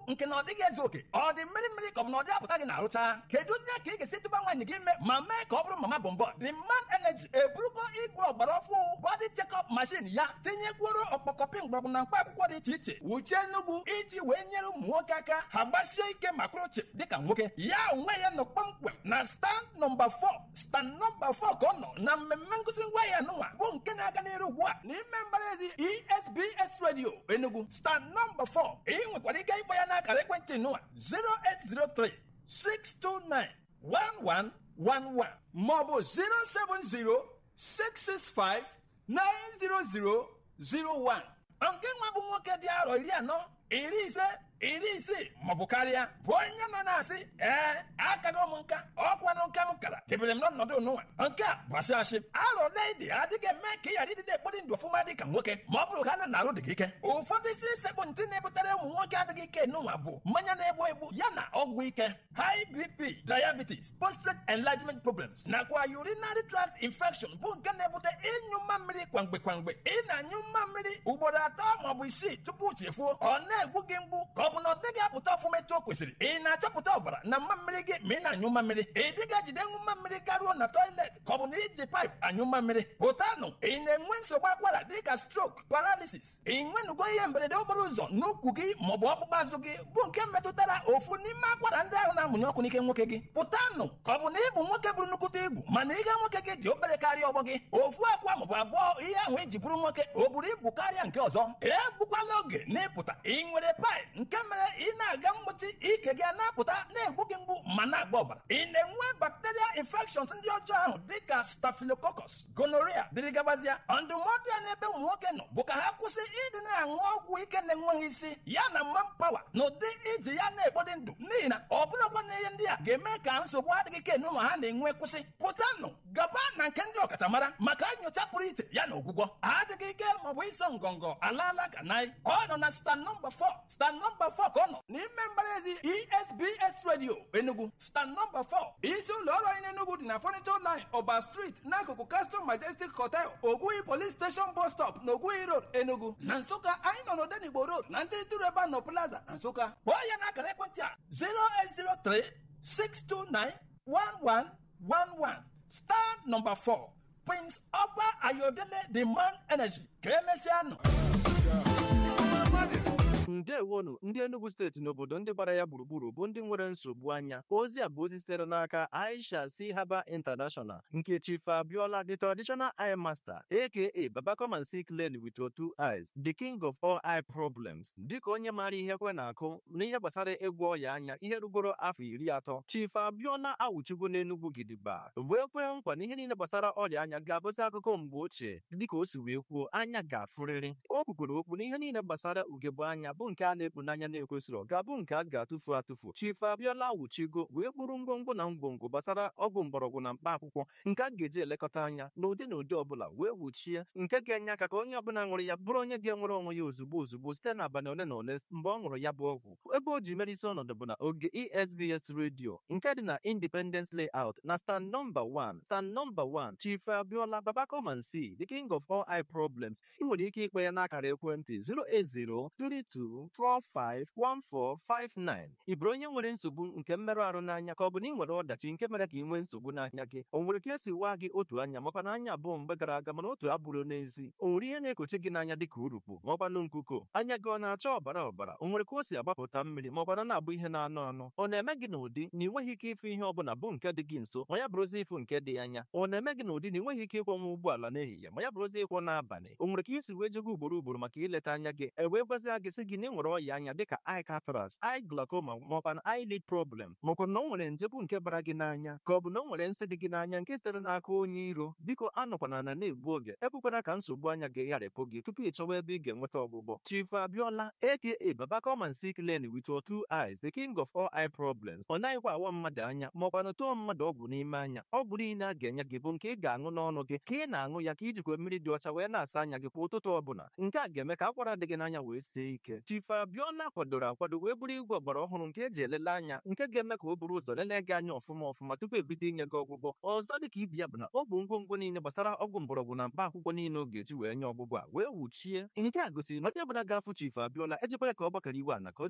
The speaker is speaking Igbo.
nke na ọ dịghị ezu oke ọ dị mmiri mmiri ka ọ bụ na ọ dị apụta gị na-arụcha kedu ndị ka ị ga-esi tụba nwaanyị gị ime ma mee ka ọ bụrụ mama bọmbọ the man energy eburugo igwe ọgbara ọfụ body check-up machine ya tinyekwuru ọkpọkọpị mgbọrọgwụ na mkpa akwụkwọ dị iche iche wuchie nnugwu iji wee nyere ụmụ nwoke aka ha gbasie ike ma kwụrụ chịm dịka nwoke ya onwe ya nọ kpọmkwem na stand nọmba 4 stand nọmba 4 ka ọ nọ na mmemme nkụzi ngwa ya nụnwa bụ nke na-aga n'iru ugbu a n'ime mbaraezi esbs radio enugu stand nọmba 4 ị nwekwara ike ịkpọ ya n'akara ekwentị nụwa 0803 629 1111 maọbụ 070 665 90001 nke nwa bụ nwoke dị arọ iri anọ iri ise iri isii maọbụ karịa bụ onye nọ na-asị ee akaghị m nka ọkwanụ nka m kara debere m n'ọnọdụ n'ụwa nke a bụ asị asị arọ ledi adịghị eme ka ị ghara ịdịde ekpori ndụ ọfụma dị ka nwoke ma ọ bụrụ ha na arụ dị gị ike ụfọdụ isi sekpụ ntị na-ebutere ụmụ nwoke adịghị ike n'ụwa bụ mmanya na-egbu egbu ya na ọgwụ ike high bp diabetes prostate enlargement problems nakwa urinary tract infection bụ nke na-ebute ịnyụ mma mmiri kwamgbe kwamgbe ị na-anyụ mma mmiri ugboro atọ maọbụ isii tupu chefuo ọ na-egbu gị mgbu ka ọ bụ na ọ dịghị apụta ọfụma etu o kwesịrị ị na-achọpụta ọbara na mma mmiri gị ma ị na-anyụ mma mmiri ị dịghị ejide ṅụ mma mmiri garuo na toilet ka ọ bụ na iji paịpụ anyụ mma mmiri pụtanụ ị na-enwe nsogbu akwara dịka strok paralysis ị nwenugo ihe mberede okporo ụzọ n'ukwu gị maọbụ ọkpụkpụ azụ gị bụ nke metụtara ofu n'ime akwara ndị ahụ na-amụnye ọkụ n'ike nwoke gị pụtanụ ka ọ bụ na ị bụ nwoke bụrụ nnukwute ibu mana ihe nwoke gị dị obere karịa ọgbọ gị ofu akwa maọbụ abụọ ihe ahụ iji bụrụ nwoke o buru ibu karịa nke ọzọ egbukwala oge n'ịpụta ị nwere paịp nke mere ị na-aga mgbochi ike gị a na-apụta na-egbu gị mgbu ma na-agba ọbara ị na-enwe bacteria infections ndị ọjọọ ahụ dịka staphylococcus gonorrhea dịrị gabazịa ndụmọdụ ya n'ebe ụmụ nwoke nọ bụ ka ha kwụsị ịdị na-aṅụ ọgwụ ike na-enweghị isi ya na mma pawa na ụdị iji ya na-ekpodị ndụ n'ihi na ọ bụrụkwa na ihe ndị a ga-eme ka nsogbu adịghị ike n'ụlọ ha na-enwe kwụsị pụtanụ gaba na nke ndị ọkachamara maka nyocha pụrụ iche ya na ọgwụgwọ adịghị ike maọbụ ịsọ ngọngọ alaala ka naị ọ nọ na stand nọmba 4 stand nọmba 4 ka ọ nọ n'ime mbaraezi esbs radio enugu stand nọmba 4 isi ụlọ ọrụ anyị n'enugu dị na furniture line ọba street n'akụkụ castle majestic hotel ogwuhi police station bus stop na ogwuhi road enugu na nsụka anyị nọ n'odenigbo road na ntịrịtịrị ebe a nọ plaza na nsụka kpọọ ya n'akara ekwentị a 0803 629 1111 star nọmba 4 prince ọba ayodele the man energy ka emesịa nọ ndewonu ndị enugu steeti n'obodo ndị gbara ya gburugburu bụ ndị nwere nsogbu anya ozi a bụ ozi sitere n'aka aisha si haba international nke chief abiola the traditional eye master aka baba come and see clearly with your two eyes the king of all eye problems dịka onye maara ihe kwe na-akụ n'ihe gbasara ịgwọ ọya anya ihe rugoro afọ iri atọ chief abiola awụchigo n'enugwu gidigba wee kwee nkwa na ihe niile gbasara ọrịa anya ga-abụzi akụkọ mgbe ochie dịka o si wee kwuo anya ga-afụrịrị o kwukwere okwu na ihe niile gbasara ugegbe anya bụ nke a na-ekpu n'anya na-ekwesịrị ga-abụ nke a ga-atụfu atụfu chief abiola wuchigo wee kpụrụ ngwongwo na ngwongwo gbasara ọgwụ mgbọrọgwụ na mkpa akwụkwọ nke a ga-eji elekọta anya n'ụdị na ụdị ọbụla wee wuchie nke ga-enye aka ka onye ọbụla ṅụrụ ya bụrụ onye ga-enwere onwe ya ozugbo ozugbo site n'abalị ole na ole mgbe ọ ṅụrụ ya bụ ọgwụ ebe o ji mere isi ọnọdụ bụ na oge esbs radio nke dị na independence layout na stand nọmba 1 stand nọmba 1 chief abiola baba come and see the king of all eye problems ị nwere ike ikpe ya n'akara ekwentị 08032 451459 ị bụrụ onye nwere nsogbu nke mmerụ ahụ n'anya ka ọ bụ na ị nwere ọdachi nke mere ka ị nwee nsogbu n'anya gị o nwere ka esi waa gị otu anya makwa na anya abụọ mgbe gara aga mana otu abụrụ n'ezi o nwere ihe na-ekochi gị n'anya dịka urukpu maọkwanụ nkuko anya gị ọ na-acha ọbara ọbara o nwere ka o si agbapụta mmiri maọkwana na-abụ ihe na-anụ anụ ọ na-eme gị n'ụdị na ị nweghị ike ịfụ ihe ọbụla bụ nke dị gị nso ma ya bụrụzi ịfụ nke dị anya ọ na-eme gị n'ụdị na ị nweghị ike ịkwọnwa ụgbọala n'ehihie ma ya bụrụzi ịkwọ n'abalị o nwere ka isi wee jego ugboro ugboro maka ileta anya gị e wee gwazie gị sị gị na ị nwere ọya anya dịka eye cataract eye glaucoma maọkwa na eyelid problem maọkwa na o nwere nje bụ nke bara gị n'anya ka ọ bụ na o nwere nsị dị gị n'anya nke sitere n'aka onye iro biko anọkwana na na-egbu oge ekwekwana ka nsogbu anya gị gharịpụ gị tupu ị chọwa ebe ị ga-enweta ọgwụgwọ chief abiola aka baba come and see clearly with your two eyes the king of all eye problems ọ naghịkwa awa mmadụ anya maọkwa na tụọ mmadụ ọgwụ n'ime anya ọgwụ niile a ga-enye gị bụ nke ị ga-aṅụ n'ọnụ gị ka ị na-aṅụ ya ka ijikwa mmiri dị ọcha wee na-asa anya gị kwa ụtụtụ ọbụla nke a ga-eme ka akwara dị gị n'anya wee sie ike chief abiola kwadoro akwado wee bụrụ igwe ọgbara ọhụrụ nke eji elele anya nke ga-eme ka o buru ụzọ lelee gị anya ọfụma ọfụma tupu ebido inye gị ọgwụgwọ ọzọ dị ka ibi ya bụ na ọ bụ ngwongwo niile gbasara ọgwụ mgbọrọgwụ na mkpa akwụkwọ niile ọ ga-eji wee nye ọgwụgwọ a wee wuchie nke a gosiri na onye ọbụla ga-afụ chief abiola ejikwa ya ka ọ gbakọrọ iwe ana ka o